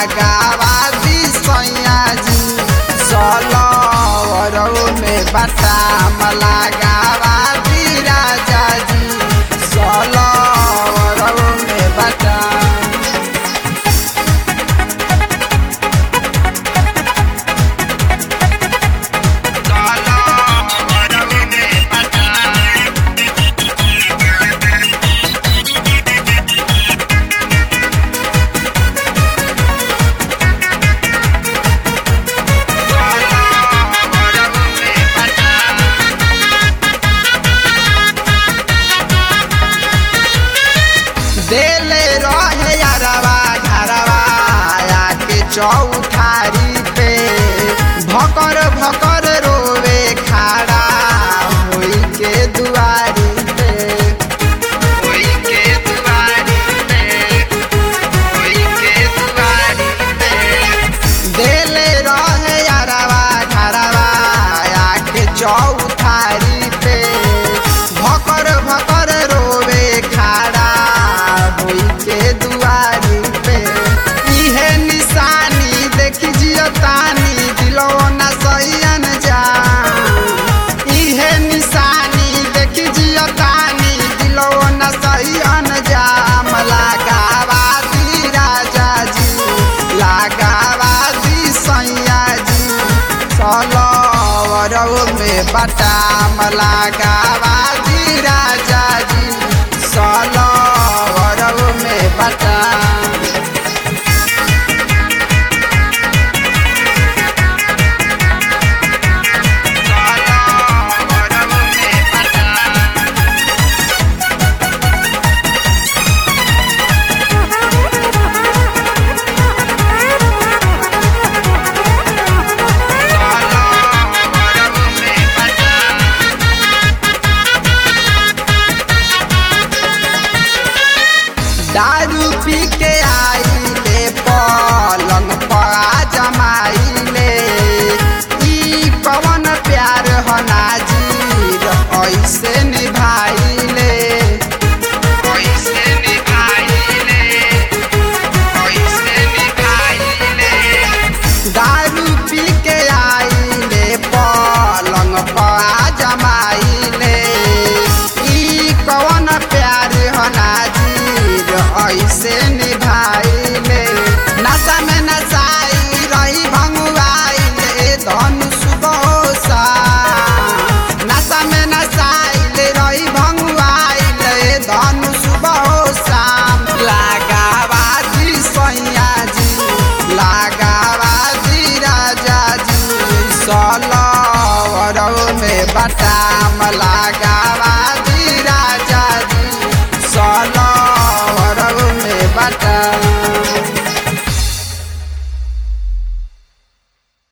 लगावादी सैया जी सलवरौ में बटाम लगावादी राजा जी सलवरौ में बटाम देले रहे यारवा घरवा आके चौठारी पे भकर भकर रोवे खाड़ा होई के दुआरी पे होई के दुआरी पे होई के दुआरी पे देले रहे यारवा घरवा आके चौठारी पे भकर भकर रोवे खाड़ा होई के दुआरी पे इहे निशानी देखी जियो तानी दिलो न सैयन जा इहे निशानी देखी जियो तानी दिलो न सैयन जा लगावादी राजा जी लगावादी सैया जी सलवरौ में बटाम लगावादी राजा जी सलवरौ में बटाम दारू पी के आइले पलंग पा जमाइले ई पवन प्यार हो नाजीर ऐसे निभाइले ऐसे निभाइले ऐसे निभाइले दारू पी के आइले पलंग पा जमाइले ई कवन प्यार हो नाजीर ऐसे निभाइले नशा में नशाई रही भंगुआइले धनु सुबोसा नशा में नशाइले रही भंगुआइले धनु सुबोसा लगावादी सैया जी लगावादी राजा जी सलवरौ में बटाम लगावा